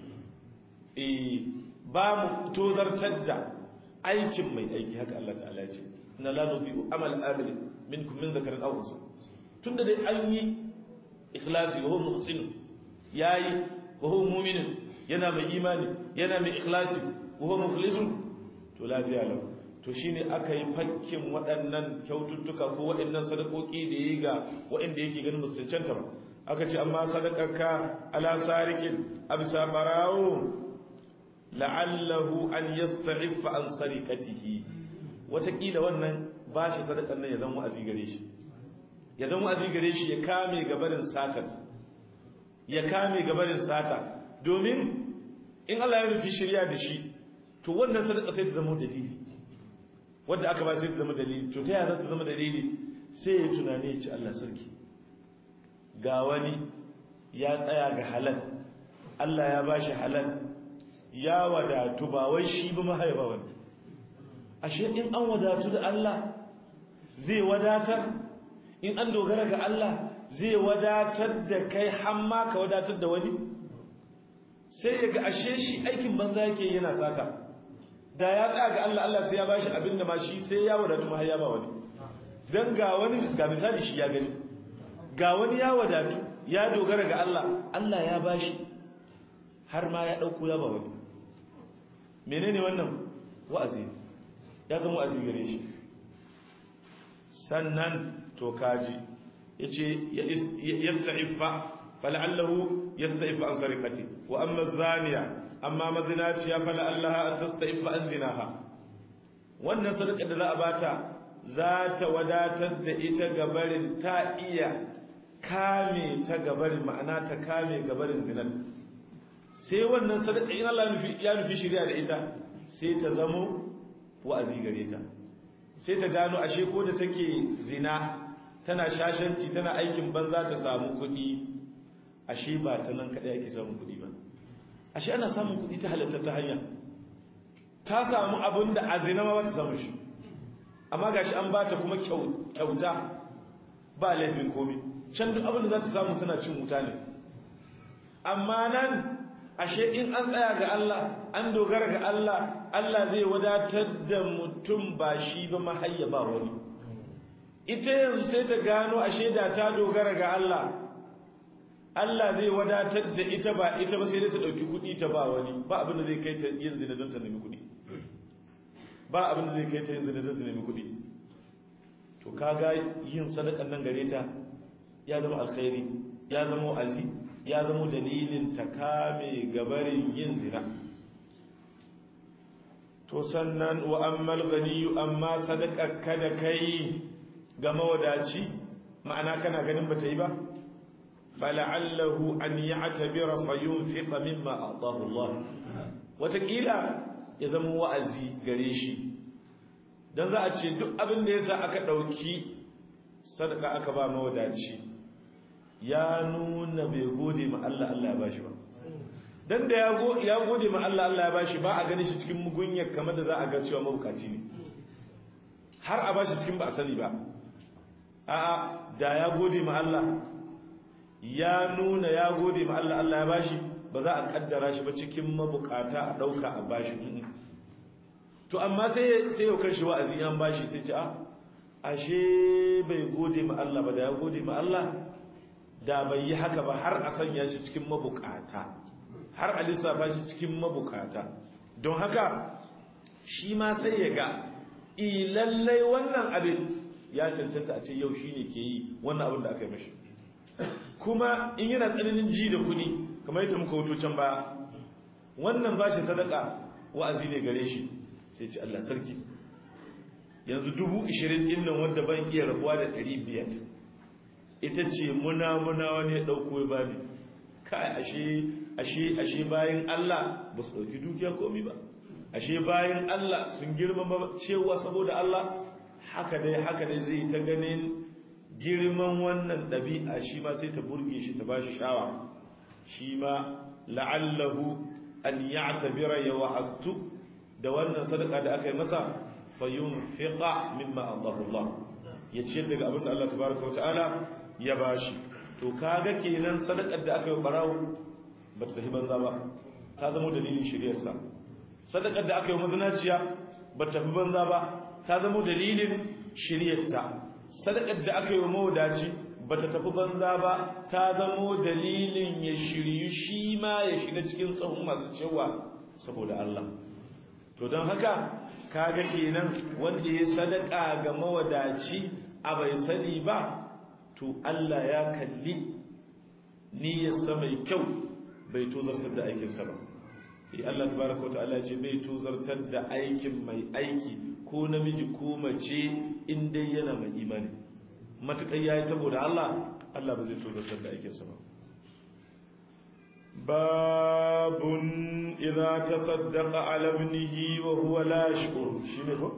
eh ba mu tozartar da aikin mai aiki haka Allah ta'ala ya ce inna la nudhi'u amal amil minkum min dhakarin aw unsa tunda dai an yi ikhlasi wa huwa muhsin yayi wa huwa mu'min yana mai imani yana mai ikhlasi wa huwa mukhlisun to lafiya lau to shine aka yi fakkin waɗannan kyaututtuka ko waɗannan sadakoki da yi ga waɗanda yake ganin musu cancanta ba aka ce amma sadakarka ala sarikin abisa barawo la'allahu an yasta'iffa an sariqatihi watakila wannan bashi sadakan nan ya zama wa'azi gare shi ya zama wa'azi gare shi ya kame gabarin sata ya kame gabarin sata domin in Allah ya nufi shirya da shi to wannan sadaka sai ta zama dalili wanda aka ba sai ta zama dalili to ta yaya ta zama dalili sai ya tunani ya ci Allah sarki ga wani ya tsaya ga halal Allah ya bashi halal ya wadatu ba wai shi ba mahaifa wani ashe in an wadatu da Allah zai wadatar in an dogara ga Allah zai wadatar da kai hamma ka wadatar da wani sai ya ga ashe shi aikin banza yake yana sata da ya tsaya ga Allah Allah sai ya bashi abin da ma shi sai ya wadatu ma ya ba wani dan ga wani ga misali shi ya gani ga wani ya wadatu ya dogara ga Allah Allah ya bashi har ma ya dauko ya ba wani menene wannan wa'azi ya zama wa'azi gare shi sannan to kaji yace yasta'iffa fal'allahu yasta'iffa an sarikati wa amma zaniya amma mazinaciya fal'allaha an tasta'iffa an zinaha wannan sadaka da za a bata za ta wadatar da ita gabarin ta iya kame ta gabarin ma'ana ta kame gabarin zinan sai wannan sadaka in Allah ya nufi shirya da ita sai ta zamo wa'azi gare ta sai ta gano ashe ko da take zina tana shashanci tana aikin banza ta samu kuɗi ashe ba ta nan kaɗai ake samun kuɗi ba ashe ana samun kuɗi ta halatta ta hanya ta samu abin da a zina ma ba ta samu shi amma gashi an ba ta kuma kyauta ba laifin komi can duk abin da za ta samu tana cin wuta ne amma nan ashe in an tsaya ga Allah an dogara ga Allah Allah zai wadatar da mutum ba shi ba mahayya ba wani ita yanzu sai ta gano ashe da ta dogara ga Allah Allah zai wadatar da ita ba ita ba sai dai ta dauki kuɗi ta ba wani ba abin da zai kai ta yin zina don ta nemi kuɗi ba abin da zai kai ta yin zina don ta nemi kuɗi to kaga yin sadakan nan gare ta ya zama alkhairi ya zama azi ya zama dalilin ta kame gabarin yin zina to sannan wa ammal ganiyu amma sadaka kada kai ga mawadaci ma'ana kana ganin bata yi ba fala'allahu an ya'tabira fayunfiqa mimma a'tahu Allah watakila ya zama wa'azi gare shi dan za a ce duk abin da yasa aka dauki sadaka aka ba mawadaci ya nuna bai gode ma Allah Allah ya bashi ba dan da ya gode ma Allah Allah ya bashi ba a gani shi cikin mugunyar kamar da za a ga cewa mabukaci ne har a bashi cikin ba a sani ba a'a da ya gode ma Allah ya nuna ya gode ma Allah Allah ya bashi ba za a kaddara shi ba cikin mabukata a dauka a bashi to amma sai sai yau kan shi wa'azi an bashi sai ce a ashe bai gode ma Allah ba da ya gode ma Allah da bai yi haka ba har a sanya shi cikin mabukata har a lissafa shi cikin mabukata don haka shi ma sai ya ga lallai wannan abin ya cancanta a ce yau shi ne ke yi wannan abin da aka yi mashi kuma in yana tsananin ji da kuɗi kamar yadda muka wuto can baya wannan ba shi sadaka wa'azi ne gare shi sai ce Allah sarki yanzu dubu ishirin ɗin nan wanda ban iya rabuwa da ɗari biyar ita ce muna muna wani ya ɗauko ya bani kai ashe ashe ashe bayan Allah ba su ɗauki dukiya komi ba ashe bayan Allah sun girmama cewa saboda Allah haka dai haka dai zai ta ganin girman wannan ɗabi'a shi ma sai ta burge shi ta bashi shawa shi ma la'allahu an ya'tabira ya wa'astu da wannan sadaka da aka yi masa fayunfiqa mimma Allahu Allah ya ciyar daga abin da Allah tabaraka wa ta'ala ya bashi to kaga kenan sadakar da aka yi barawo ba ta tafi banza ba ta zama dalilin shiryarsa sadakar da aka yi mazinaciya ba ta tafi banza ba ta zama dalilin shiryarta sadakar da aka yi mawadaci ba ta tafi banza ba ta zama dalilin ya shiryu shi ma ya shiga cikin sahun masu cewa saboda Allah to don haka kaga kenan wanda ya sadaka ga mawadaci a bai sani ba to Allah ya kalli niyyarsa mai kyau bai tozartar da aikinsa ba eh Allah tabaraka wa ta'ala ce bai tozartar da aikin mai aiki ko namiji ko mace in dai yana mai imani matakai yayi saboda Allah Allah ba zai tozartar da aikinsa ba babun idza tasaddaqa ala ibnihi wa huwa la yashkur shine ko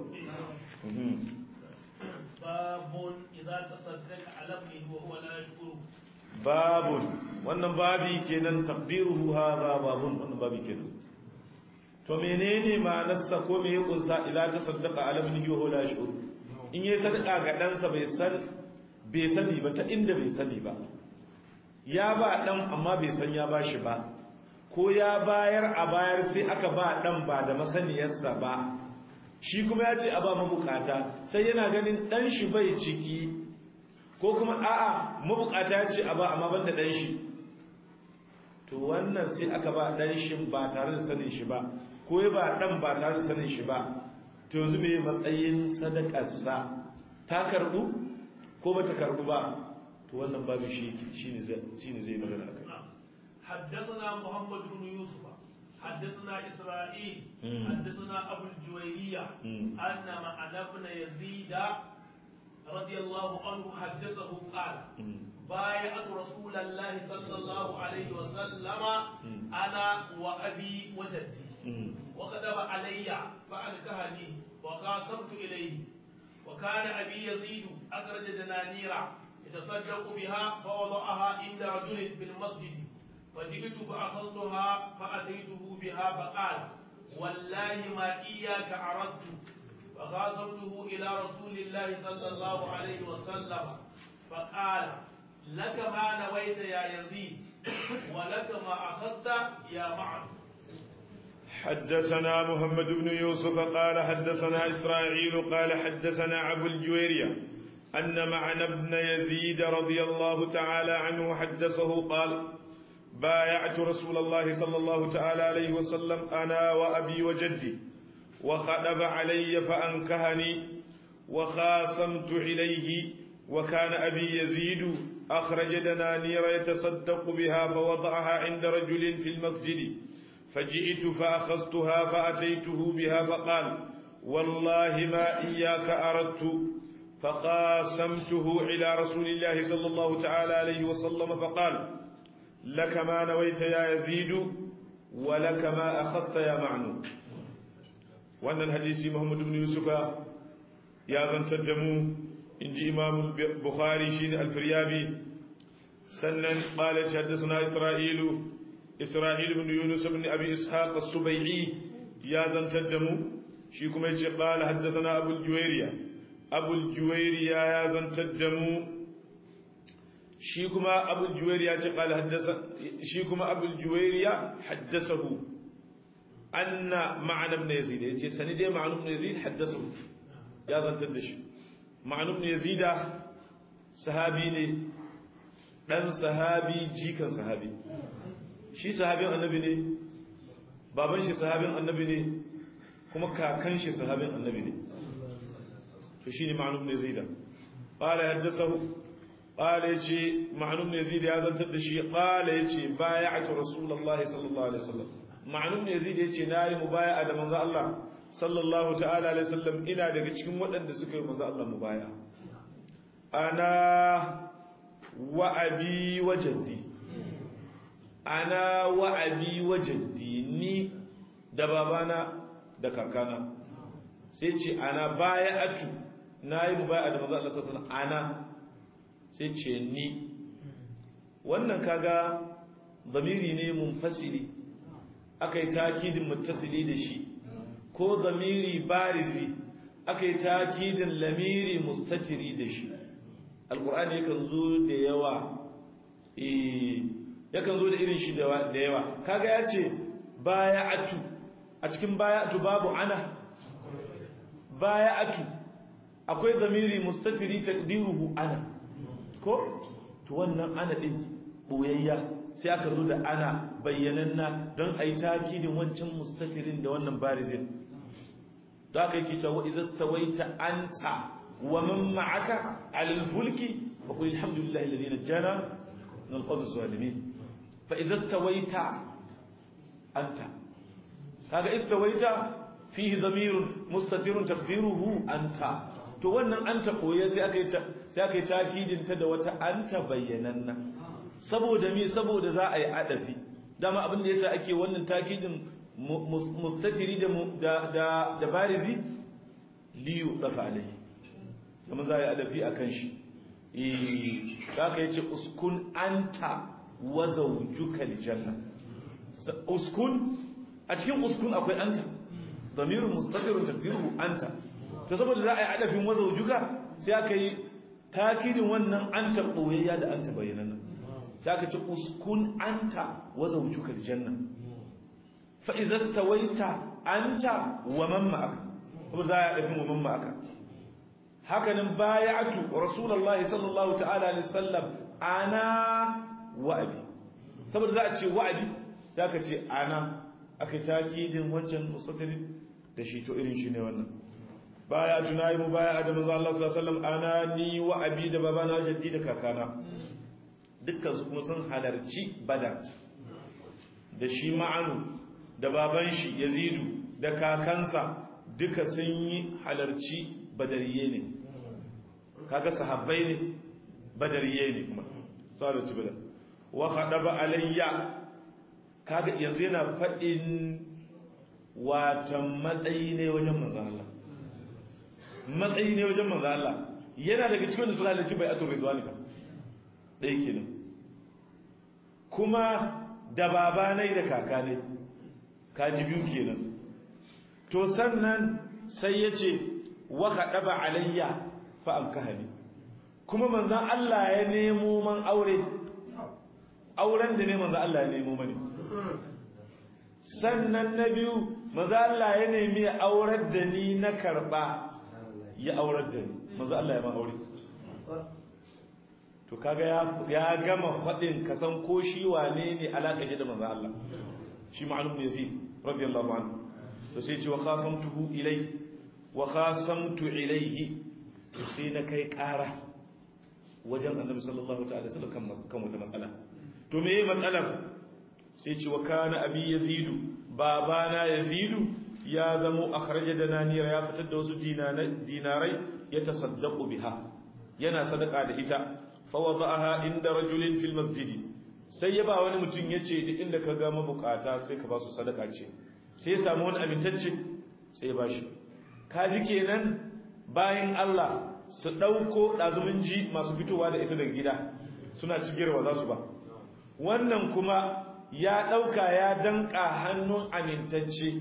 babun idza tasaddaqa ala ibnihi wa huwa la yashkur babun wannan babi kenan taqdiruhu hadha babun wannan babi kenan to menene ma'anarsa ko me ya kunsa idza tasaddaqa ala ibnihi wa huwa la yashkur in yayi sadaka ga ɗansa bai san bai sani ba ta inda bai sani ba ya ba dan amma bai san ya bashi ba ko ya bayar a bayar sai aka ba dan ba da masaniyarsa ba shi kuma ya ce a ba mabukata sai yana ganin dan shi bai ciki ko kuma a'a mabukata ya ce a ba amma ban da dan shi to wannan sai aka ba dan shi ba tare da sanin shi ba ko ya ba dan ba tare da sanin shi ba to yanzu me matsayin sadakarsa ta karbu ko bata karbu ba to wannan babu shi shine zai shine zai magana akai حدثنا محمد بن يوسف حدثنا إسرائيل حدثنا أبو الجويرية أن معنى ابن يزيد رضي الله عنه حدثه قال بايعت رسول الله صلى الله عليه وسلم أنا وأبي وجدي وكتب علي فأنكهني وقاسمت إليه وكان أبي يزيد أخرج دنانير يتصدق بها فوضعها عند رجل في المسجد فجئت فأخذتها فأتيته بها فقال والله ما إياك أردت فخاصمته إلى رسول الله صلى الله عليه وسلم فقال لك ما نويت يا يزيد ولك ما أخذت يا معد حدثنا محمد بن يوسف قال حدثنا إسرائيل قال حدثنا أبو الجويرية أن معنى ابن يزيد رضي الله تعالى عنه حدثه قال بايعت رسول الله صلى الله تعالى عليه وسلم أنا وأبي وجدي وخطب علي فأنكهني وخاصمت إليه وكان أبي يزيد أخرج دنانير يتصدق بها فوضعها عند رجل في المسجد فجئت فأخذتها فأتيته بها فقال والله ما إياك أردت فقاسمته إلى رسول الله صلى الله تعالى عليه وسلم فقال لك ما نويت يا يزيد ولك ما أخذت يا معنو وأن الحديث محمد بن يوسف يا ذن تدمو إن جي إمام البخاري شين الفريابي سنن قال حدثنا إسرائيل إسرائيل بن يونس بن أبي إسحاق السبيعي يا ذن تدمو شيكم قال حدثنا أبو الجويرية أبو الجويرية يا ذن تدمو shi kuma abul juwairiya ce qala haddasa shi kuma abul juwairiya haddasahu anna ma'an ibn yazid yace sani dai ma'an ibn yazid haddasahu ya zantar da shi ma'an ibn yazid sahabi ne dan sahabi jikan sahabi shi sahabin annabi ne baban shi sahabin annabi ne kuma kakan shi sahabin annabi ne to shine ma'an ibn yazid qala haddasahu قال يجي معلوم يزيد هذا التدشي قال يجي بايعت رسول الله صلى الله عليه وسلم معلوم يزيد يجي ناري مبايع da manzo Allah sallallahu ta'ala alaihi wasallam ina daga cikin waɗanda suka yi manzo Allah mubaya ana wa abi wa jaddi ana wa abi wa jaddi ni da babana da kakana sai ce ana baya'atu nayi mubaya da manzo Allah sallallahu alaihi wasallam ana sai ce ni wannan kaga zamiri ne munfasili akai takidin muttasili da shi ko zamiri barizi akai takidin lamiri mustatiri da shi alqur'ani yakan zo da yawa eh yakan zo da irin shi da yawa kaga yace baya'atu a cikin baya'atu babu ana baya'atu akwai zamiri mustatiri taqdiruhu ana ko to wannan ana din boyayya sai aka zo da ana bayyananna don ayi takidin wancan mustatirin da wannan barizin da aka yi cewa idza stawaita anta wa man ma'aka 'ala al-fulki fa qul alhamdulillahi alladhi najjana min al-qawmi adh-dhalimin fa idza stawaita anta kaga istawaita fihi dhamirun mustatirun taqdiruhu anta to wannan anta koye sai aka yi sai aka yi takidin ta da wata anta bayyananna saboda me saboda za a yi adafi dama abin da yasa ake wannan takidin mustatiri da da da barizi liyu dafa alai kuma za a yi adafi akan shi eh kaka yace uskun anta wa zawjuka aljanna uskun a cikin uskun akwai anta damirun mustatirun taqdiruhu anta to saboda za a yi adafin wa zawjuka sai aka yi takidin wannan anta boyayya da anta bayyana sai aka ce uskun anta wa zawjuka aljanna fa idza stawaita anta wa man ma'aka kuma za a yi adafin wa man ma'aka hakanan bayatu rasulullahi sallallahu ta'ala alaihi wasallam ana wa'abi saboda za a ce wa'abi sai aka ce ana aka takidin wancan musafiri da shi to irin shi ne wannan baya tunayi mu baya da manzo Allah sallallahu alaihi wasallam ana ni wa'abi da babana jaddi da kakana dukkan su kuma sun halarci badar da shi ma'anu da baban shi yazidu da kakansa duka sun yi halarci badariye ne kaga sahabbai ne badariye ne kuma tsara ci badar wa khadaba alayya kaga yanzu yana fadin watan matsayi ne wajen manzon Allah matsayi ne wajen manzon Allah yana daga cikin da suka halarci bai'atul ridwani ka dai kenan kuma da baba ne da kaka ne kaji biyu kenan to sannan sai yace wa khadaba alayya fa amkahani kuma manzon Allah ya nemo man aure auren da ne manzon Allah ya nemo mani sannan na biyu manzon Allah ya nemi aurar da ni na karba ya aurar da ni manzon Allah ya ma aure to kaga ya ya gama fadin kasan ko shi wane ne alaka shi da manzon Allah shi ma'lum ne yazid radiyallahu anhu to sai ce wa khasamtuhu ilayhi wa khasamtu ilayhi sai na kai ƙara wajen annabi sallallahu ta'ala sallam kan kan wata matsala to me yayi matsalar sai ce wa kana abi yazidu babana yazidu ya zamo akhraja da nanira ya fitar da wasu dinarai ya tasaddaqu biha yana sadaka da ita fa wada'aha inda rajulin fil masjidi sai ya ba wani mutum yace duk inda ka ga mabukata sai ka ba su sadaka ce sai ya samu wani amintacce sai ya bashi kaji kenan bayan Allah su ɗauko ɗazumin ji masu fitowa da ita daga gida suna cigirwa za su ba wannan kuma ya ɗauka ya danƙa hannun amintacce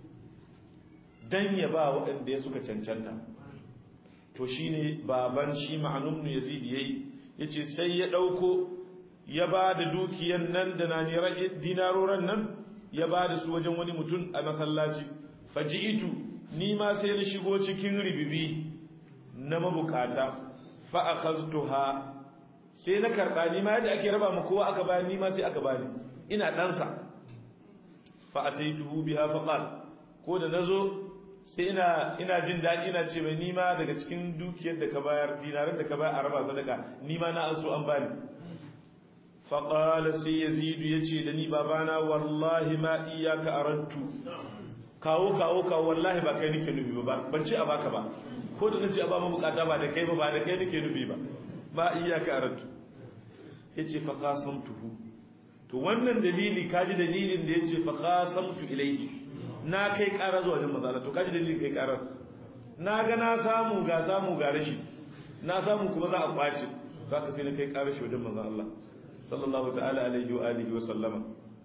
don ya ba waɗanda ya suka cancanta to shi ne baban shi ma'anumnu ya zidi ya yi ya ce sai ya ɗauko ya ba da dukiyan nan da na dinaroran nan ya ba da su wajen wani mutum a masallaci faji'itu ni ma sai na shigo cikin ribibi na mabukata fa akhaztuha sai na karba ni ma yadda ake raba mu kowa aka bani ni ma sai aka bani ina dan sa fa ataituhu biha fa qal ko da nazo sai ina ina jin dadi ina ce mai ni ma daga cikin dukiyar da ka bayar dinaran da ka bayar a raba sadaka ni ma na an so an bani fa qala sai yazid yace da ni babana wallahi ma iyyaka aradtu kawo kawo kawo wallahi ba kai nake nubi ba ban ce a baka ba ko da nace a ba mu bukata ba da kai ba ba da kai nake nubi ba ba iyaka aratu yace fa qasamtuhu to wannan dalili kaji dalilin da yace fa qasamtu ilayhi na kai ƙara zuwa wajen mazala to kaji dalilin kai ƙarar na ga na samu ga samu ga rashi na samu kuma za a kwace zaka sai na kai ƙarar shi wajen manzon Allah sallallahu ta'ala alaihi wa alihi wa sallama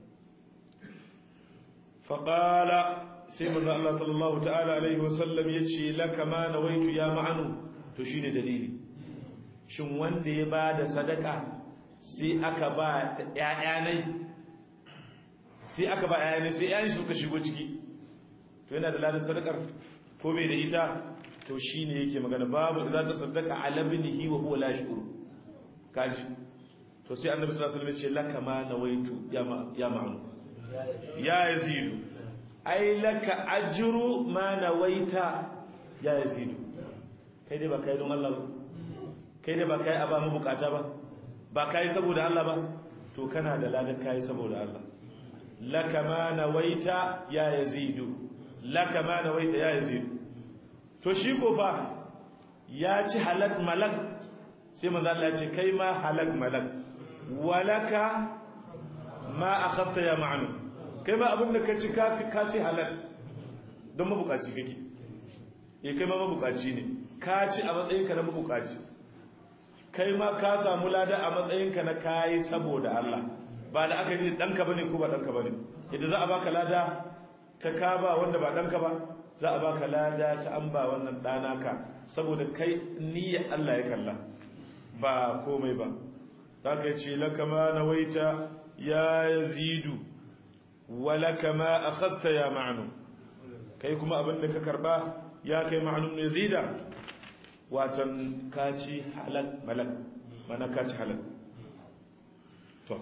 fa qala sai manzo Allah sallallahu ta'ala alaihi wasallam yace laka ma nawaitu ya ma'anu to shine dalili shin wanda ya bada sadaka sai aka ba ƴaƴanai sai aka ba ƴaƴanai sai ƴaƴan suka shigo ciki to yana da ladan sadakar ko bai da ita to shine yake magana babu da za ta sadaka ala ibnihi wa huwa la yashuru kaji to sai annabi sallallahu alaihi wasallam ya ce laka ma nawaitu ya ma ya ma'anu ya yazidu ai laka ajru ma nawaita ya yazidu kai dai ba kai don Allah ba kai dai ba kai a ba mu bukata ba ba kai saboda Allah ba to kana da ladan kai saboda Allah laka ma nawaita ya yazidu laka ma nawaita ya yazidu to shi ko fa ya ci halak malak sai manzo Allah ya ce kai ma halak malak walaka ma akhadta ya ma'anu kai ma abin da ka ci ka ka ci halal don mabukaci kake eh kai ma mabukaci ne ka ci a matsayin ka na mabukaci kai ma ka samu lada a matsayin ka na kai saboda Allah ba da aka yi danka bane ko ba danka bane idan za a baka lada ta ka ba wanda ba danka ba za a baka lada ta an ba wannan dana ka saboda kai niyyar Allah ya kalla ba komai ba zaka ce laka ma nawaita ya yazidu walaka ma akhadta ya ma'nu kai kuma abin da ka karba ya kai ma'nun yazida watan kaci halal malak mana kaci halal to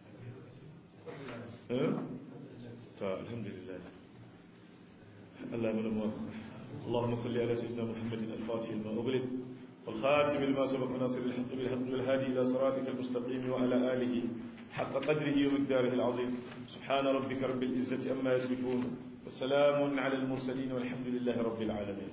eh to alhamdulillah Allah mana muwaffaq اللهم صل على سيدنا محمد الفاتح لما أغلق والخاتم لما سبق ناصر الحق بالحق والهادي إلى صراطك المستقيم وعلى آله حق قدره ومقداره العظيم سبحان ربك رب العزة أما يصفون وسلام على المرسلين والحمد لله رب العالمين